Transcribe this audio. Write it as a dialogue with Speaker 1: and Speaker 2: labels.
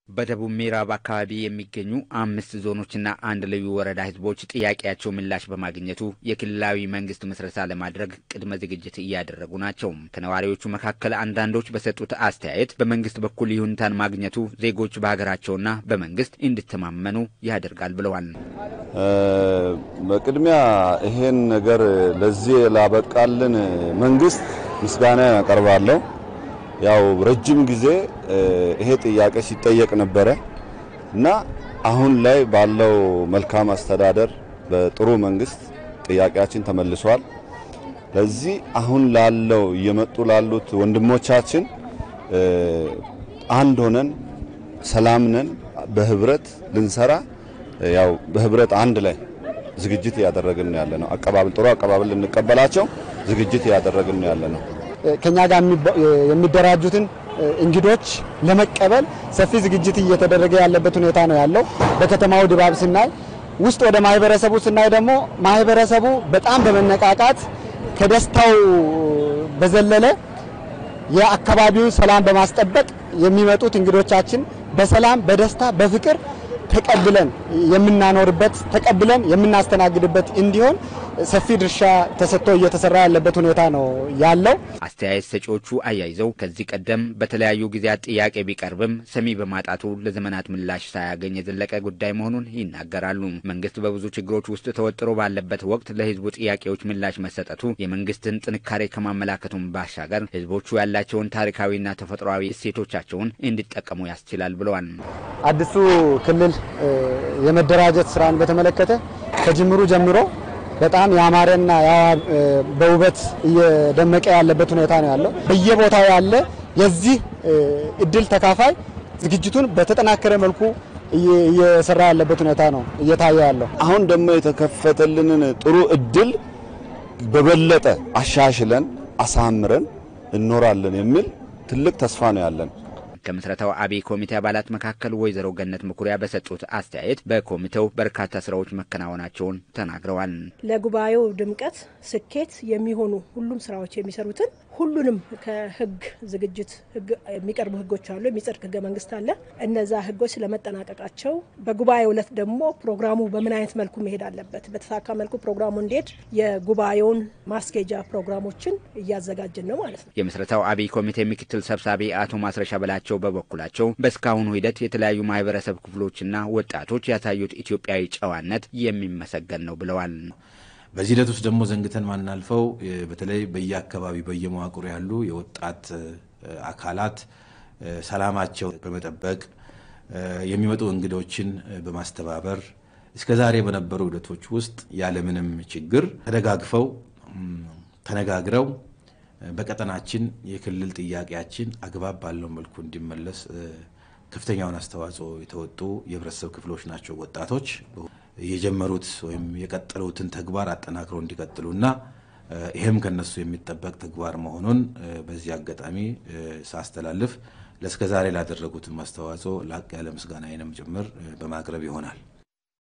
Speaker 1: በደቡብ ምዕራብ አካባቢ የሚገኙ አምስት ዞኖችና አንድ ልዩ ወረዳ ህዝቦች ጥያቄያቸው ምላሽ በማግኘቱ የክልላዊ መንግስት ምስረታ ለማድረግ ቅድመ ዝግጅት እያደረጉ ናቸው። ከነዋሪዎቹ መካከል አንዳንዶች በሰጡት አስተያየት በመንግስት በኩል ይሁንታን ማግኘቱ ዜጎች በሀገራቸውና በመንግስት እንዲተማመኑ ያደርጋል ብለዋል።
Speaker 2: በቅድሚያ ይሄን ነገር ለዚህ ላበቃልን መንግስት ምስጋና ያቀርባለሁ። ያው ረጅም ጊዜ ይሄ ጥያቄ ሲጠየቅ ነበረ እና አሁን ላይ ባለው መልካም አስተዳደር በጥሩ መንግስት ጥያቄያችን ተመልሷል። ለዚህ አሁን ላለው እየመጡ ላሉት ወንድሞቻችን አንድ ሆነን ሰላም ነን በህብረት ልንሰራ ያው በህብረት አንድ ላይ ዝግጅት እያደረግን ያለ ነው። አቀባበል ጥሩ አቀባበል ልንቀበላቸው ዝግጅት እያደረግን ያለ ነው።
Speaker 3: ከኛ ጋር የሚደራጁትን እንግዶች ለመቀበል ሰፊ ዝግጅት እየተደረገ ያለበት ሁኔታ ነው ያለው። በከተማው ድባብ ስናይ ውስጥ ወደ ማህበረሰቡ ስናይ ደግሞ ማህበረሰቡ በጣም በመነቃቃት ከደስታው በዘለለ የአካባቢውን ሰላም በማስጠበቅ የሚመጡት እንግዶቻችን በሰላም በደስታ በፍቅር ተቀብለን የምናኖርበት ተቀብለን የምናስተናግድበት እንዲሆን ሰፊ ድርሻ ተሰጥቶ እየተሰራ ያለበት ሁኔታ ነው ያለው።
Speaker 1: አስተያየት ሰጪዎቹ አያይዘው ከዚህ ቀደም በተለያዩ ጊዜያት ጥያቄ ቢቀርብም ሰሚ በማጣቱ ለዘመናት ምላሽ ሳያገኝ የዘለቀ ጉዳይ መሆኑን ይናገራሉ። መንግስት በብዙ ችግሮች ውስጥ ተወጥሮ ባለበት ወቅት ለህዝቡ ጥያቄዎች ምላሽ መሰጠቱ የመንግስትን ጥንካሬ ከማመላከቱም ባሻገር ህዝቦቹ ያላቸውን ታሪካዊና ተፈጥሯዊ እሴቶቻቸውን እንዲጠቀሙ ያስችላል ብለዋል።
Speaker 3: አዲሱ ክልል የመደራጀት ስራን በተመለከተ ከጅምሩ ጀምሮ በጣም ያማረና በውበት እየደመቀ ያለበት ሁኔታ ነው ያለው። በየቦታው ያለ የዚህ እድል ተካፋይ ዝግጅቱን በተጠናከረ መልኩ እየሰራ ያለበት ሁኔታ ነው እየታየ ያለው።
Speaker 2: አሁን ደግሞ የተከፈተልንን ጥሩ እድል በበለጠ አሻሽለን አሳምረን እኖራለን የሚል ትልቅ ተስፋ ነው ያለን።
Speaker 1: ከምስረታው አብይ ኮሚቴ አባላት መካከል ወይዘሮ ገነት መኩሪያ በሰጡት አስተያየት በኮሚቴው በርካታ ስራዎች መከናወናቸውን ተናግረዋል።
Speaker 4: ለጉባኤው ድምቀት፣ ስኬት የሚሆኑ ሁሉም ስራዎች የሚሰሩትን ሁሉንም ከህግ ዝግጅት የሚቀርቡ ህጎች አሉ። የሚጸድቅ ህገ መንግስት አለ። እነዛ ህጎች ስለመጠናቀቃቸው በጉባኤው ዕለት ደግሞ ፕሮግራሙ በምን አይነት መልኩ መሄድ አለበት፣ በተሳካ መልኩ ፕሮግራሙ እንዴት የጉባኤውን ማስኬጃ ፕሮግራሞችን እያዘጋጅን ነው ማለት ነው።
Speaker 1: የምስረታው አብይ ኮሚቴ ምክትል ሰብሳቢ አቶ ማስረሻ በላቸው በበኩላቸው በእስካሁኑ ሂደት የተለያዩ ማህበረሰብ ክፍሎችና ወጣቶች ያሳዩት ኢትዮጵያዊ ጨዋነት የሚመሰገን ነው ብለዋል።
Speaker 5: በዚህ ሂደት ውስጥ ደግሞ ዘንግተን ማናልፈው በተለይ በየአካባቢ በየመዋቅሩ ያሉ የወጣት አካላት ሰላማቸው በመጠበቅ የሚመጡ እንግዶችን በማስተባበር እስከ ዛሬ በነበሩ ሂደቶች ውስጥ ያለምንም ችግር ተደጋግፈው ተነጋግረው በቀጠናችን የክልል ጥያቄያችን አግባብ ባለው መልኩ እንዲመለስ ከፍተኛውን አስተዋጽኦ የተወጡ የህብረተሰብ ክፍሎች ናቸው። ወጣቶች የጀመሩት ወይም የቀጠሉትን ተግባር አጠናክረው እንዲቀጥሉና ይህም ከነሱ የሚጠበቅ ተግባር መሆኑን በዚህ አጋጣሚ ሳስተላልፍ ለእስከ ዛሬ ላደረጉትም አስተዋጽኦ ላቅ ያለ ምስጋናዬንም ጭምር በማቅረብ ይሆናል።